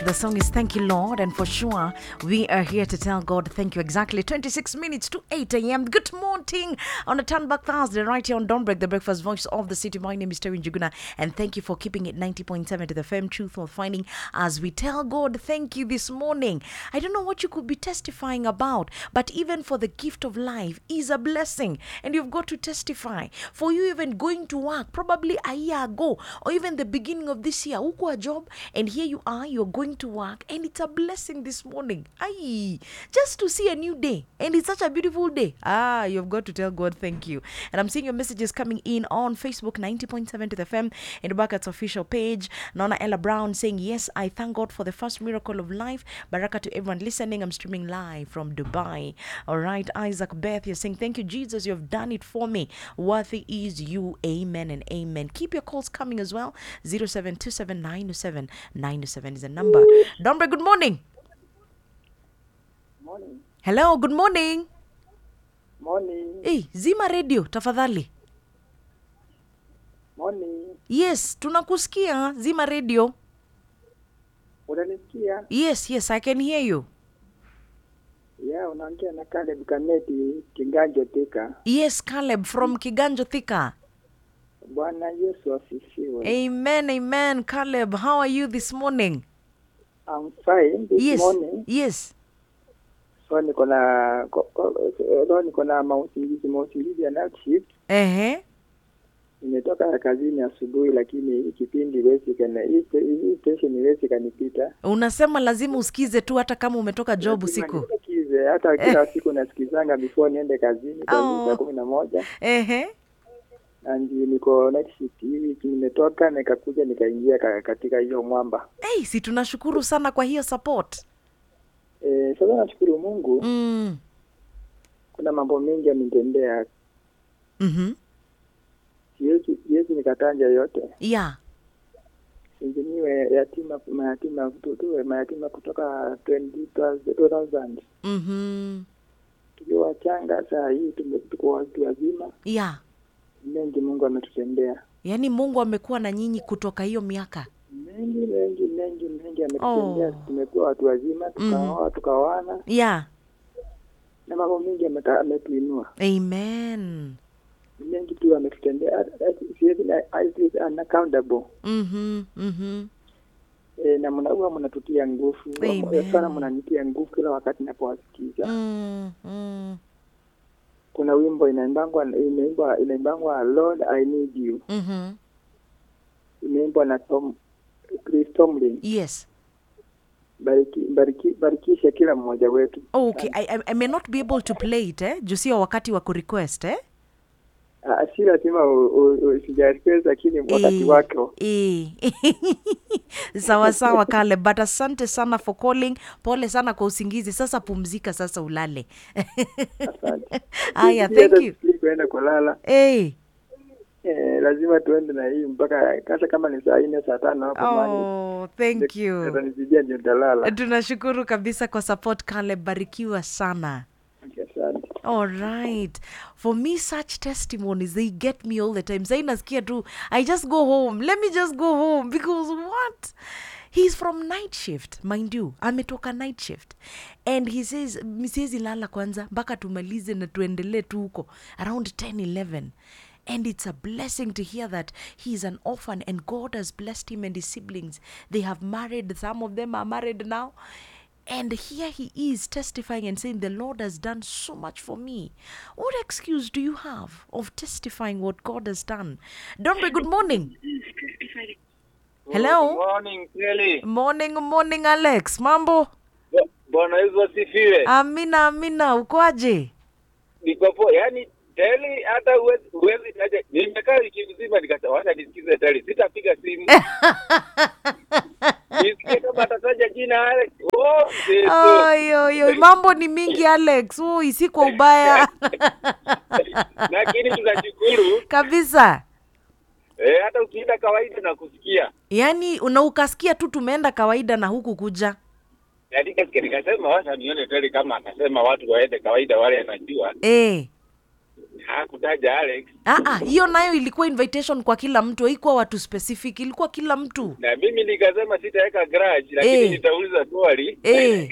The song is Thank You, Lord, and for sure, we are here to tell God thank you. Exactly 26 minutes to 8 a.m. Good morning on a turn back Thursday, right here on Don't Break the Breakfast Voice of the City. My name is Terry Njuguna, and thank you for keeping it 90.7 to the firm truth of finding as we tell God thank you this morning. I don't know what you could be testifying about, but even for the gift of life is a blessing, and you've got to testify. For you, even going to work, probably a year ago, or even the beginning of this year, uko a job, and here you are, you're going to work, and it's a blessing this morning. Aye, just to see a new day, and it's such a beautiful day. Ah, you've got to tell God thank you. And I'm seeing your messages coming in on Facebook 90.7 to the FM and Baraka's official page. Nona Ella Brown saying, Yes, I thank God for the first miracle of life. Baraka to everyone listening. I'm streaming live from Dubai. All right, Isaac Beth, you're saying, Thank you, Jesus, you have done it for me. Worthy is you. Amen and amen. Keep your calls coming as well. 0727 is the number. Dombre, good morning. Morning. Hello, good morning. Morning. Hey, zima radio tafadhali. Morning. Yes, tunakusikia. Zima radio. Unanisikia? Yes, yes, I can hear you. Yeah, unaongea na Caleb Kameti Kiganjo Thika. Yes, Caleb from Kiganjo Thika. Bwana Yesu asifiwe. Amen, amen. Caleb, how are you this morning? I'm fine this Yes, morning. yes. So niko na ko- ko- leo niko na mausingizi mausingizi ya night shift. Ehe. Nimetoka kazini asubuhi, lakini hii kipindi iwezi kana hii sta- hii station iwezi kanipita. Unasema lazima usikize tu hata kama umetoka job Lazima usiku. nisikize, hata kila siku nasikizanga before niende kazini Oh. kwa saa kumi na moja. Ehe. na ndio niko night shift hii wiki nimetoka nikakuja nikaingia ka, katika hiyo mwamba Hey, si tunashukuru sana kwa hiyo support. e, sasa nashukuru Mungu Mm. kuna mambo mengi amenitendea Mhm. siwezi siwezi nikatanja yote Yeah. singiniwe yatima mayatima tuwe mayatima kutoka 20, 2000 Mhm. tukiwa wachanga saa hii tume- tuko watu wazima Yeah. mengi Mungu ametutendea Yaani Mungu amekuwa na nyinyi kutoka hiyo miaka. mengi mengi mengi mengi ametutendea Oh. tumekuwa watu wazima tukaoa tukaoana Yeah. na mambo mengi ameta- ametuinua Amen. mengi tu ametutendea siwezi na- it is unaccountable Mhm. Mhm. e, na mna- huwa mnatutia nguvu Amen. sana mnanitia nguvu kila wakati napowasikiza Mm. Mm. kuna wimbo inaimbangwa inaimbwa inaimbangwa Lord I need you Mhm. imeimbwa na Tom Chris Tomlin Yes. bariki, bariki, barikishe kila mmoja wetu Oh, okay. I, I, I may not be able to play it, eh? Juu sio wakati wa kurequest, eh? Ah, si lazima usijarequest lakini wakati Eh, wako eh. sawa sawa kale but asante sana for calling pole sana kwa usingizi sasa pumzika sasa ulale asante Aya, Sisi hata thank you. sisi kuenda kulala hey. eh, lazima tuende na hii mpaka hata kama ni saa nne saa tano hapo mahali oh, thank you atanipigia ndio nitalala tunashukuru kabisa kwa support kale barikiwa sana asante All right. For me, such testimonies, they get me all the time. Say nasikia tu, I just go home. Let me just go home because what? He's from night shift, mind you. Ametoka night shift. And he says, misiezi lala kwanza, mpaka tumalize na tuendelee tu huko. Around 10, 11. And it's a blessing to hear that he's an orphan and God has blessed him and his siblings. They have married, some of them are married now. And here he is testifying and saying, The Lord has done so much for me. What excuse do you have of testifying what God has done? Dombe, good morning. Hello. Good morning Kelly. Morning, morning, Alex. Mambo? Bo- Bwana Yesu asifiwe. Amina, amina. Ukoaje? Niko poa. Yaani Teli hata huwezi huwezi taja. Nimekaa wiki mzima nikasema wacha nisikize Teli. Sitapiga simu. Nisikie kama atataja jina Alex. Oh, Yesu. Oi, oi, oi. Mambo ni mingi, Alex. Ui, si kwa ubaya Lakini tunashukuru. kabisa. Eh, hata ukienda kawaida na kusikia. Yaani una ukasikia tu tumeenda kawaida na huku kuja. Yaani kasikia nikasema wacha nione Teli kama akasema watu waende kawaida wale anajua. Eh. hakutaja Alex Ah, ah, hiyo nayo ilikuwa invitation kwa kila mtu haikuwa watu specific ilikuwa kila mtu na mimi nikasema sitaweka grudge lakini Eh. nitauliza swali Eh.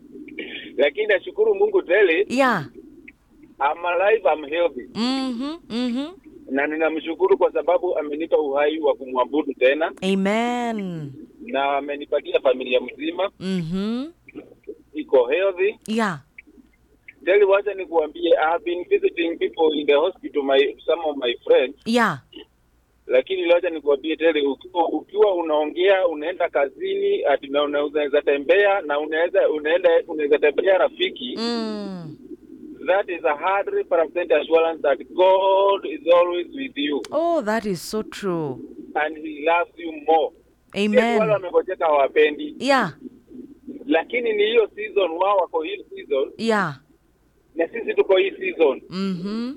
lakini nashukuru Mungu tele yeah I'm alive I'm healthy mhm mhm na ninamshukuru kwa sababu amenipa uhai wa kumwabudu tena amen na amenipatia familia mzima mhm iko healthy yeah teli wacha nikuambie I have been visiting people in the hospital my some of my friends yeah lakini wacha nikuambie tele ukiwa, ukiwa unaongea unaenda kazini ati na una- unaweza tembea na unaweza unaenda unaweza tembea rafiki mm. that is a hundred percent assurance that God is always with you oh that is so true and he loves you more Yes, wale amen wamegojeka hawapendi yeah lakini ni hiyo season wao wako hii season yeah na sisi tuko hii season mhm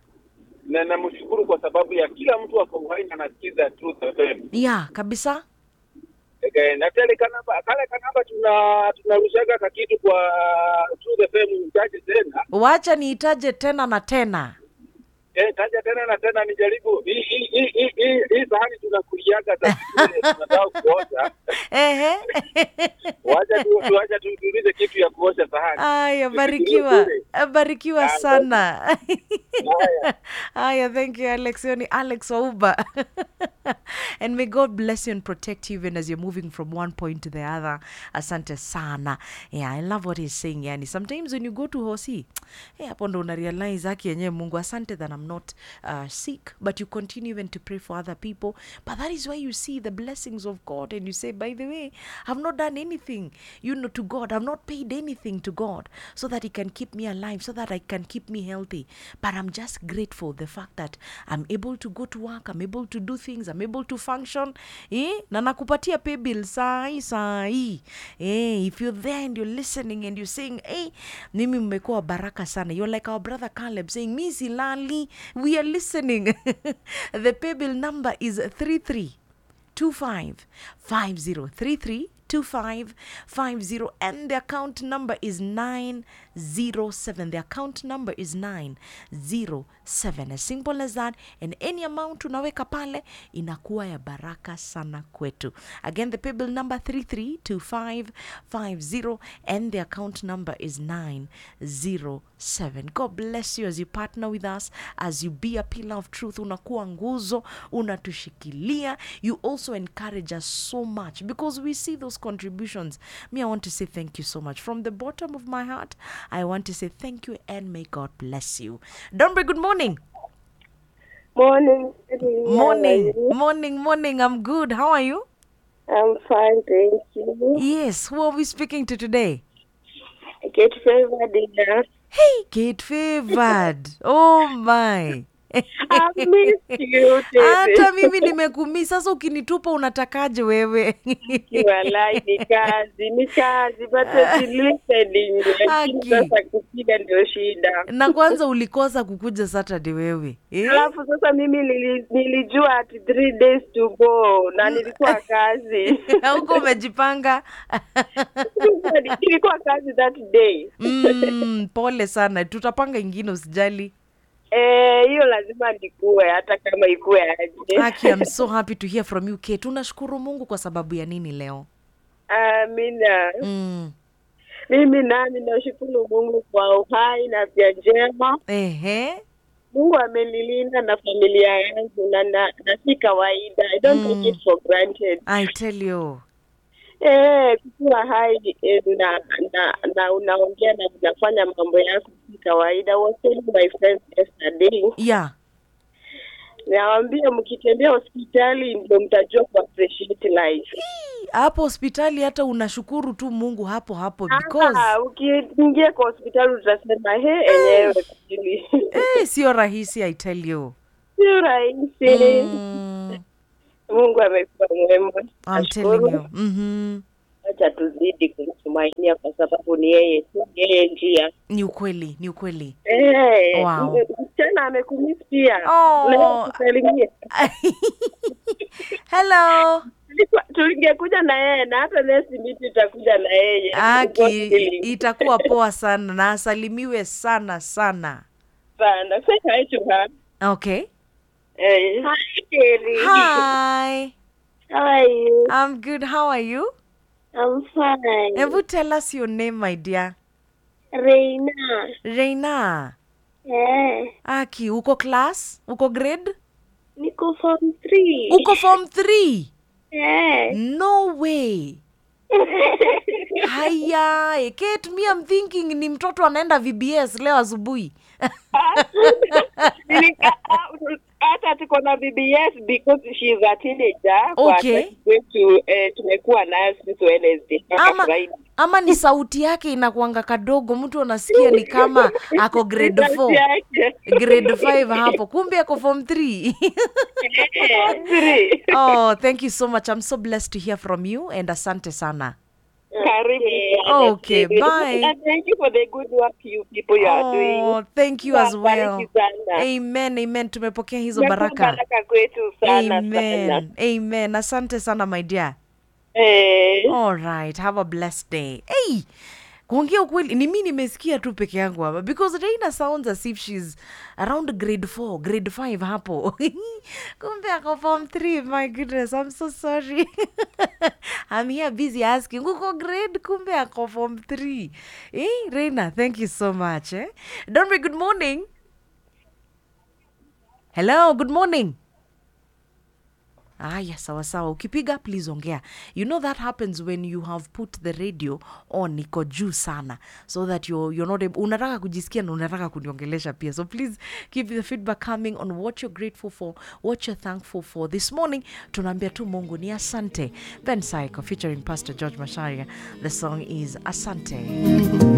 na namshukuru kwa sababu ya kila mtu ako uhai na anasikiza Truth FM. yeah kabisa Eh, na tele kanaba kale kanaba tuna tunarushaga kakitu kwa Truth FM mtaje tena wacha niitaje tena na tena eh, taja tena na tena nijaribu hii hii hii hii hii- hii sahani tunakuliaga za zile tunataka kuosha ehe wacha tu wacha tu tuulize kitu ya kuosha sahani aya Tufikirie barikiwa kule. barikiwa Ah, sana Haya. Aya, thank you, Alex. Hiyo ni Alex Wauba. and may God bless you and protect you even as you're moving from one point to the other. Asante sana. Yeah, I love what he's saying. Yani, sometimes when you go to Hosi, hey, hapo ndo una realize haki yenyewe Mungu. Asante that I'm not uh, sick, but you continue even to pray for other people. But that is why you see the blessings of God and you say, by the way, I've not done anything, you know, to God. I've not paid anything to God so that He can keep me alive, so that I can keep me healthy. But I'm just grateful the fact that I'm able to go to work, I'm able to do things, I'm able to function. Eh? Na nakupatia pay bill sai sai. Eh, if you're there and you're listening and you're saying, hey, mimi mmekuwa baraka sana. You're like our brother Caleb saying, mi silali. We are listening. the pay bill number is 33 25 5033 2550 and the account number is 907 the account number is 907 as simple as that and any amount unaweka pale inakuwa ya baraka sana kwetu again the paybill number 332550 and the account number is 907 god bless you as you partner with us as you be a pillar of truth unakuwa nguzo unatushikilia you also encourage us so much because we see those contributions me i want to say thank you so much from the bottom of my heart i want to say thank you and may god bless you dombre good morning Morning. Sydney. How are morning you? morning morning i'm good how are you I'm fine, thank you. yes who are we speaking to today Get favored dinner. hey kate favored oh my I missed you, hata David. mimi nimekumii sasa ukinitupa unatakaje wewe Walai ni kazi, ni kazi, but it's listening. Lakini Haki. sasa kupiga ndio shida. na kwanza ulikosa kukuja saturday wewe eh? Alafu sasa mimi nili, nilijua ati three days to go na nilikuwa kazi. huko umejipanga Nilikuwa kazi that day. mm, pole sana tutapanga ingine usijali Eh, hiyo lazima nikuwe hata kama ikuwe aje. Aki, I'm so happy to hear from you Kate. tunashukuru mungu kwa sababu ya nini leo Amina. mm. Mimi nami nashukuru Mungu kwa uhai na afya njema. Ehe. Mungu amenilinda na familia yangu na, na, na si kawaida. I don't take it for granted. I tell you Eh, kuwa hai eh, na, na, na unaongea na unafanya mambo yako si kawaida. I was telling my friends yesterday, yeah nawaambia mkitembea hospitali ndio mtajua ku appreciate life. hapo hospitali hata unashukuru tu mungu hapo hapo because Ah, ukiingia kwa hospitali utasema he, enyewe kweli eh, sio rahisi i tell you sio rahisi. mm, Mungu amekuwa mwema. I'm telling Nashukuru. you mm-hmm. Acha tuzidi kumtumainia kwa sababu ni yeye tu, yeye njia. ni ukweli ni ukweli Eh, Wow. m- msichana amekumisi pia. Oh. Unaweza kusalimia. hello Tulikuwa- Tungekuja na yeye na hata next meet itakuja na yeye. aki God willing. itakuwa poa sana na asalimiwe sana sana sana. Say hi to her. Okay. Eh, hi, Terry. Hi. How are you? I'm good. How are you? I'm fine. Ebu tell us your name, my dear. Reina. Reina. Eh, Aki, uko class? Uko grade? niko form 3. Uko form 3? Eh. No way. Haya, eh, Kate, me I'm thinking ni mtoto anaenda VBS leo asubuhi. Nilika- hata tuko na BBS because she is a teenager. Kwa Okay. hata kwetu eh, tumekuwa nayo since Wednesday mpaka ama, Friday. ama ni sauti yake inakuanga kadogo, mtu anasikia ni kama ako grade Sauti 4 yake. grade 5 hapo, kumbe ako form 3 Eh, three. oh, thank you so much. I'm so blessed to hear from you and asante sana. Karibu sana. Okay, bye. And thank you for the good work you people you are doing. Oh, thank you as well. Bariki sana. Amen, amen. Tumepokea hizo Imekuwa baraka. baraka kwetu sana sana. Amen. Amen. Asante sana my dear. Eh, All right. Have a blessed day. Hey, kuongea ukweli ni mi nimesikia tu peke yangu hapa because Reina sounds as if she's around grade 4, grade 5 hapo. Kumbe ako form 3. My goodness, I'm so sorry. I'm here busy asking uko grade kumbe ako form 3. Eh, Reina, thank you so much. Eh? Donry, good morning. Hello, good morning. Aya, sawa sawa. Ukipiga please ongea. You know that happens when you have put the radio on iko juu sana so that you're, you're not able, unataka kujisikia na unataka kuniongelesha pia. So please keep the feedback coming on what you're grateful for, what you're thankful for. This morning tunaambia tu Mungu ni asante. Ben Saiko featuring Pastor George Masharia. The song is Asante.